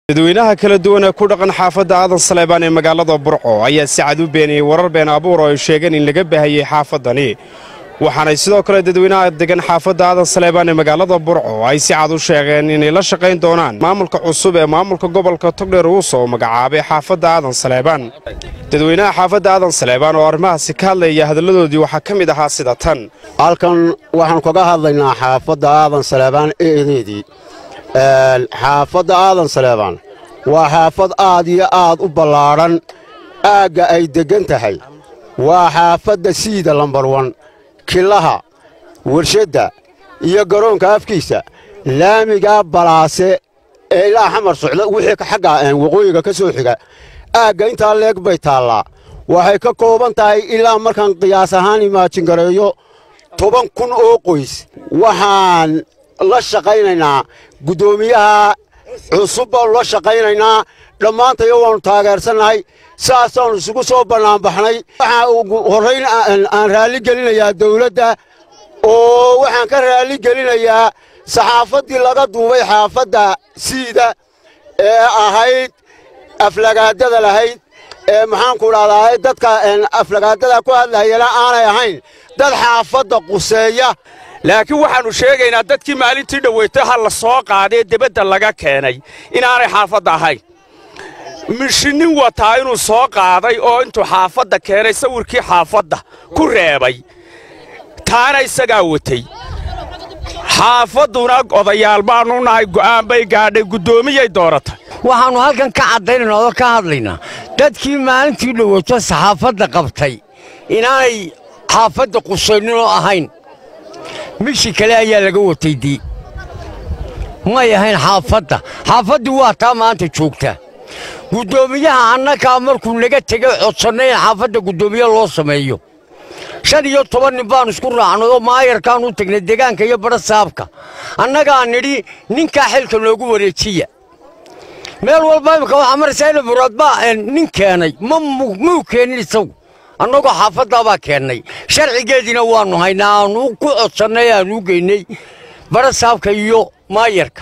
dadweynaha kala duwan ee ku dhaqan xaafadda aadan saleebaan ee magaalada burco ayaa si cad u beeniyey warar been abuur oo ay sheegeen in laga baahiyey xaafaddani waxaanay sidoo kale dadweynaha degan xaafadda aadan saleebaan ee magaalada burco ay si cad u sheegeen inay la shaqayn doonaan maamulka cusub ee maamulka gobolka togdheer uu soo magacaabay xaafadda aadan saleebaan dadweynaha xaafadda aadan saleebaan oo arrimahaasi ka hadlaya hadalladoodii waxaa ka mid ahaa sida tan halkan waxaan kaga hadlaynaa xaafadda aadan saleebaan eedeedii xaafadda aadan saleebaan waa xaafad aad iyo aad u ballaadhan aagga ay deggan tahay waa xaafadda siida lambar wan kilaha warshadda iyo garoonka afkiisa laamigaa balaase ee ilaa xamar socda wixii xagga waqooyiga ka soo xiga aagga intaa leeg bay taallaa waxay ka kooban tahay ilaa markaan qiyaas ahaan imaajingareeyo toban kun oo qoys waxaan la shaqaynaynaa guddoomiyaha cusub baannu la shaqaynaynaa dhammaantayo waannu taageersannahay saasaannu isugu soo bannaanbaxnay waxaa ugu horrayn aan raalli gelinayaa dawladda oo waxaan ka raalli gelinayaa saxaafaddii laga duubay xaafadda siida ee ahayd aflagaadada lahayd ee maxaanku dhahdaa dadka aflagaadada ku hadlayana aanay ahayn dad xaafadda quseeya laakiin waxaannu sheegaynaa dadkii maalintii dhoweytay ha la soo qaadee debadda laga keenay inaanay xaafadda ahayn mishinin wataa inuu soo qaaday oo intuu xaafadda keenay sawirkii xaafadda ku reebay taana isagaa watay xaafadduna odayaal baannu nahay go'aan bay gaadhay guddoomiyay dooratay waxaannu halkan ka caddaynayna oo ka hadlaynaa dadkii maalintii dhoweyto saxaafadda qabtay inaanay xaafadda qusayninoo ahayn mishi kale ayaa laga watay dii may ahayn xaafadda xaafaddii waa taa maanta joogta guddoomiyaha annagaa markuu naga tegay codsannay in xaafadda guddoomiye loo sameeyo shan iyo toban nin baannu isku raacnay oo maayarkaannu tagnay degaanka iyo badha saabka annagaa nidhi ninkaa xilka noogu wareejiya meel walba imika waxaa maraysaa ina muraadbaa nin keenay muu keenin isagu annagoo xaafaddaabaa keennay sharcigeediina waannu haynaa aannu ku codsannay aannu geynay badha saabka iyo maayarka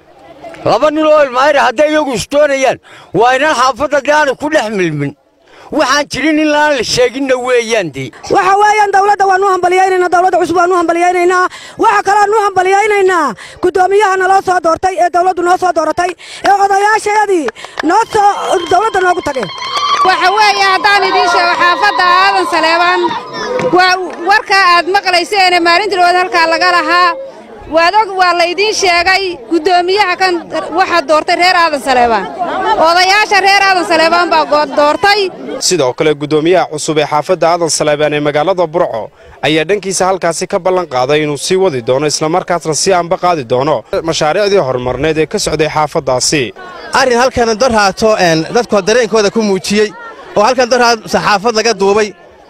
laba nin oo ilmaayra hadday iyagu isdoonayaan waa inaan xaafadda dee aanay ku dhex milmin waxaan jirin in laan la sheeginna weeyaan dee waxa weeyaan dawladda waannu hambaliyaynaynaa dawladda cusub waannu hambaliyaynaynaa waxa kaloannu hambaliyaynaynaa guddoomiyaha naloo soo doortay ee dawladdu noo soo dooratay ee odayaashayadii noo soo dawladda noogu tageen waxa weeye haddaan idiin sheego xaafadda aadan saleebaan waa warkaa aad maqlayseene maalintii dhawaad halkaa laga lahaa waadog waa laydiin sheegay guddoomiyaha kan waxaa doortay reer aadan saleebaan odayaasha reer aadan saleebaan baa doortay sidoo kale guddoomiyaha cusub ee xaafadda aadan saleebaan ee magaalada burco ayaa dhankiisa halkaasi ka ballan qaaday inuu sii wadi doono islamarkaasna sii anba qaadi doono mashaariicdii horumarneed ee ka socday xaafaddaasi arrin halkan dorhaato dadkoo dareenkooda ku muujiyey oo halkan dorhaat saxaafad laga duubay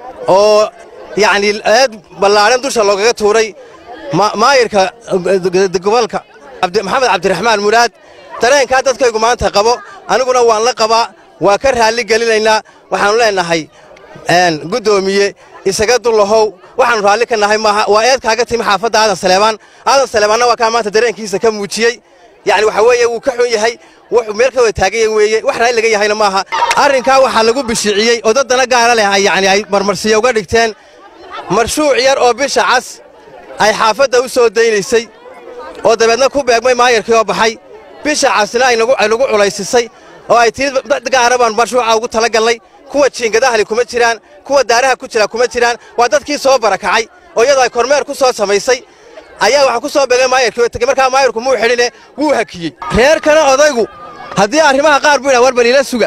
oo yacnii eed ballaadhan dusha loogaga tuuray maayirka gobolka maxamed cabdiraxmaan muraad dareenkaa dadkaygu maanta qabo aniguna waan la qabaa waa ka raalli gelinaynaa waxaannu leennahay guddoomiye isaga dullahow waxaannu raalli ka nahay maaha waa eed kaaga timi xaafadda aadan saleebaan aadan saleebaanna waa kaa maanta dareenkiisa ka muujiyey yacni waxa weeye wuu ka xun yahay wuxuu meel ka wada taaganya weeye wax raalli laga yahayna maaha arrinkaa waxaa lagu bishiciyey oo daddana gaara leh yacni ay marmarsiya uga dhigteen marshuuc yar oo bisha cas ay xaafadda u soo daynaysay oo dabeedna ku beegmay maayarkii oo baxay bisha casna ay nagu culaysisay oo ay tii dad gaara baan marshuuca ugu tala gallay kuwa jiingadahli kuma jiraan kuwa daaraha ku jira kuma jiraan waa dadkii soo barakacay oo iyadoo ay kormeer ku soo samaysay ayaa waxaa ku soo beegay maayarkii oo tegey markaa maayarku muu xidhine wuu hakiyey reerkana odaygu haddii arrimaha qaar buu yidhaha war baliila suga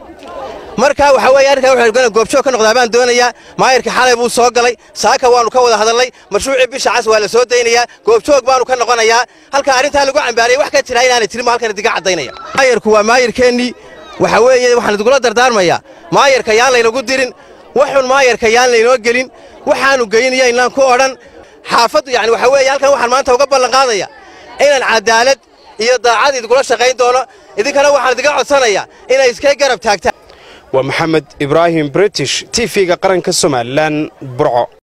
markaa waxaa weeye arrinkaa wuxuu goobjoog ka noqdaa baan doonayaa maayarkii xalay buu soo galay saaka waannu ka wada hadalnay marshuucii bisha cas waa la soo daynayaa goobjoog baannu ka noqonayaa halkaa arrintaa lagu cambaariyey wax ka jira inaanay jirin baa halkan idiga caddaynaya maayarku waa maayarkeennii waxa weeye waxaan idugula dardaarmayaa maayarka yaan laynagu dirin waxun maayarka yaan laynoo gelin waxaannu geynaya inaan ku odhan xaafaddu yacni waxa weeye halkan waxaan maanta uga ballanqaadaya inaan cadaalad iyo daacad idugula shaqayn doono idinkana waxaan idiga codsanayaa inay iskay garab taagtaan waa maxamed ibraahim british t v-ga qaranka somalilan burco